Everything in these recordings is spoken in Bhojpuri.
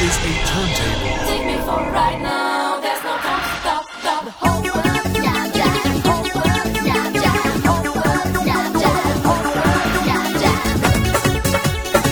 is a turntable. Take me for a ride now. There's no time to stop, stop. Hold up, Jab, jab, hold up, jab, jab, hold up, jab, jab, hold up, jab, jab.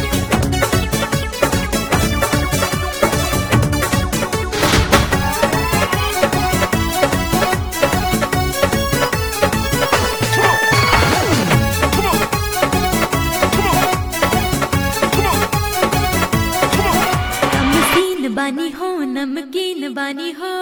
नमकीन बानी हो नमकीन बानी हो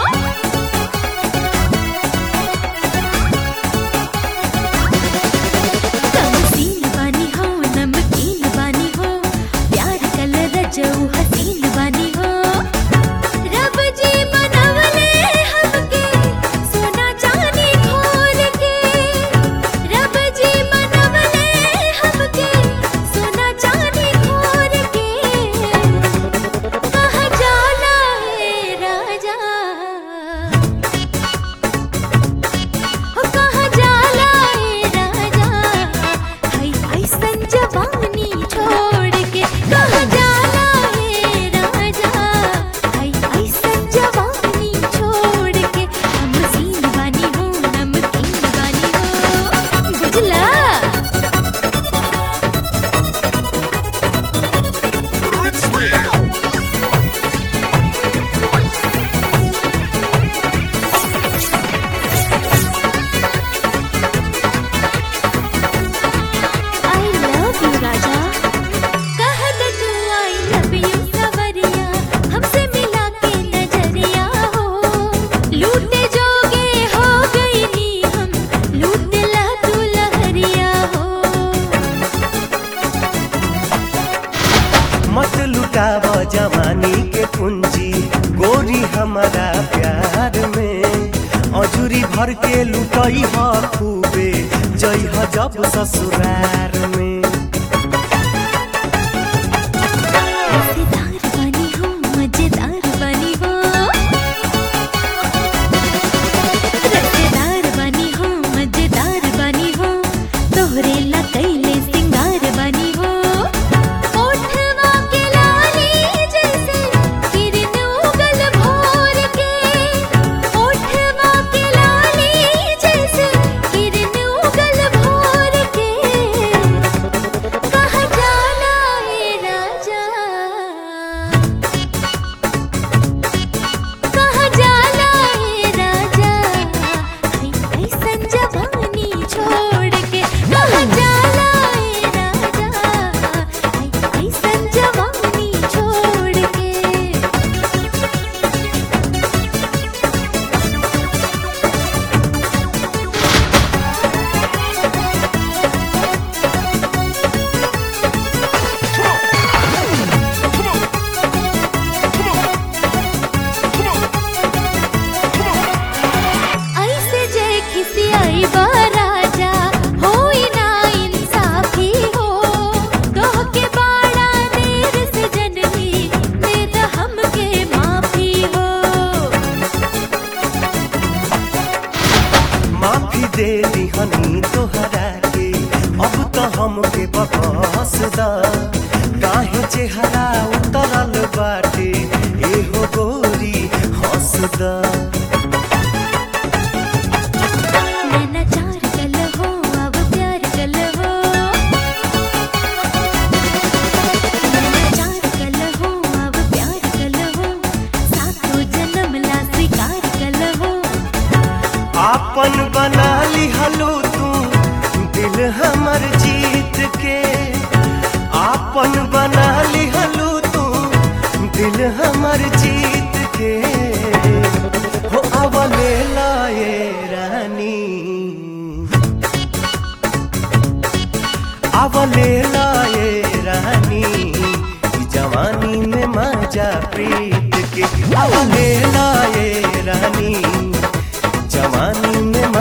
नमकीन बानी हो नमकीन बानी हो प्यार कलर जऊ हसीन बानी हो रब जी बनवले हमके सोना चांदी खोल के रब जी बनवले हमके सोना चांदी खोल के कहाँ जाला है राजा हो कहाँ जाला है राजा हाय ऐसन जवानी छोड़ के कहाँ जाला है राजा हाय ऐसन जवानी छोड़ के हम सीन बानी हो नमकीन बानी हो बुझला I love you राजा कह दे तू I love you सवरिया हमसे मिला के नजरिया हो लूटे जोगे हो गई नी हम लूट ला तू लहरिया हो मत लुटाव जवानी के पूंजी गोरी हमारा प्यार में अजूरी भर के लुटई ह खूबे जई ह जब ससुरार में मजेदार बनी हो मजेदार बनी हो रसेदार बनी हो मजेदार बनी हो तोहरे ला कैले सिंगार बनी हो ओठवा के लाली जैसे किरण उगल भोर के ओठवा के लाली जैसे किरण उगल भोर के कहाँ जाला है राजा कहाँ जाला है राजा हाय ऐसन जवानी छोड़ के कहाँ जाला है राजा हाय ऐसन जवानी छोड़ के ऐसे जे खिसियाई बा राजा होई ना इंसाफी हो कह के बाड़ा देर से जननी दे द हमके माफी हो माफी दे दिहनी तोहरा के अब तो हमके बकस दा काहे चेहरा उतरल बाटे एहो गोरी हंस दा नैना चार कल हो अब प्यार कल हो नैना चार कल हो अब प्यार कल हो सातों जन्म ला स्वीकार कल हो आपन बना लिहलो तू दिल हमर जीत के आपन बना लिहलो तू दिल हमर जीत के हो अवले लाए रानी अवले लाए रानी ई जवानी में मजा प्रीत के अवले लाए रानी जवानी में